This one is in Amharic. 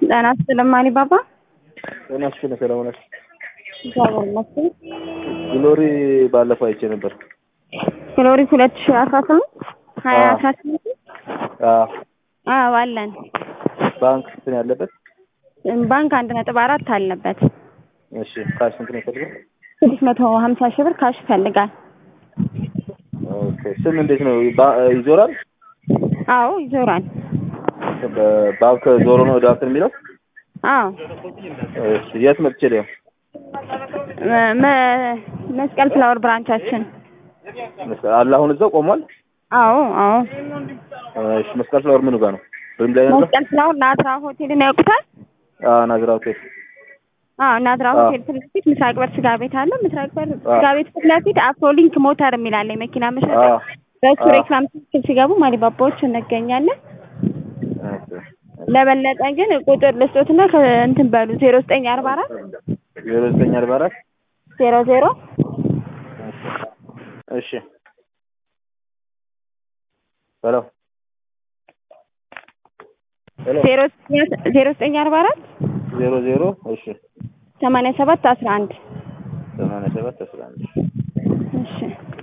ጤና ይስጥልኝ አሊባባ። ጤና ይስጥልኝ ሰለሞን ነሽ? እግዚአብሔር ይመስገን። ግሎሪ ባለፈው አይቼ ነበር። ግሎሪ ሁለት ሺህ አስራ ስምንት ሀያ አስራ ስምንት አዎ አዎ አለን። ባንክ እንትን ያለበት ባንክ አንድ ነጥብ አራት አለበት። እሺ ካሽ ስንት ነው የፈልገው? ስድስት መቶ ሀምሳ ሺህ ብር ካሽ ይፈልጋል። ኦኬ ስም እንዴት ነው ባ- ይዞራል? አዎ ይዞራል። በባንክ ዞሮ ነው ወደ እንትን የሚለው? አዎ እሺ የት መጥቼ ሊያው? መ- መ- መስቀል ፍላወር ብራንቻችን። አለ አሁን እዛው ቆሟል? አዎ አዎ እሺ መስቀል ፍላወር ምኑ ጋር ነው? ወይም ላይ ነው? መስቀል ፍላወር ናዝራ ሆቴልን ያውቁታል? አዎ ናዝራ ሆቴል። አዎ ናዝራ አዎ። ሆቴል ፊት ለፊት ምስራቅ በር ስጋ ቤት አለ። ምስራቅ በር አዎ። ስጋ ቤት ፊት ለፊት አፍሮሊንክ ሞተር የሚል አለ የመኪና መሸጫ። አዎ በሱ አዎ። ሬክላም ትክክል ሲገቡ ማሊባባዎች እንገኛለን። ኦኬ ለበለጠ ግን ቁጥር ልስጦትና ከእንትን በሉ ዜሮ ዘጠኝ አርባ አራት ዜሮ ዘጠኝ አርባ አራት ዜሮ ዜሮ እሺ ሄሎ ሄሎ ዜሮ ዜሮ ዘጠኝ አርባ አራት ዜሮ ዜሮ እሺ ሰማንያ ሰባት አስራ አንድ ሰማንያ ሰባት አስራ አንድ እሺ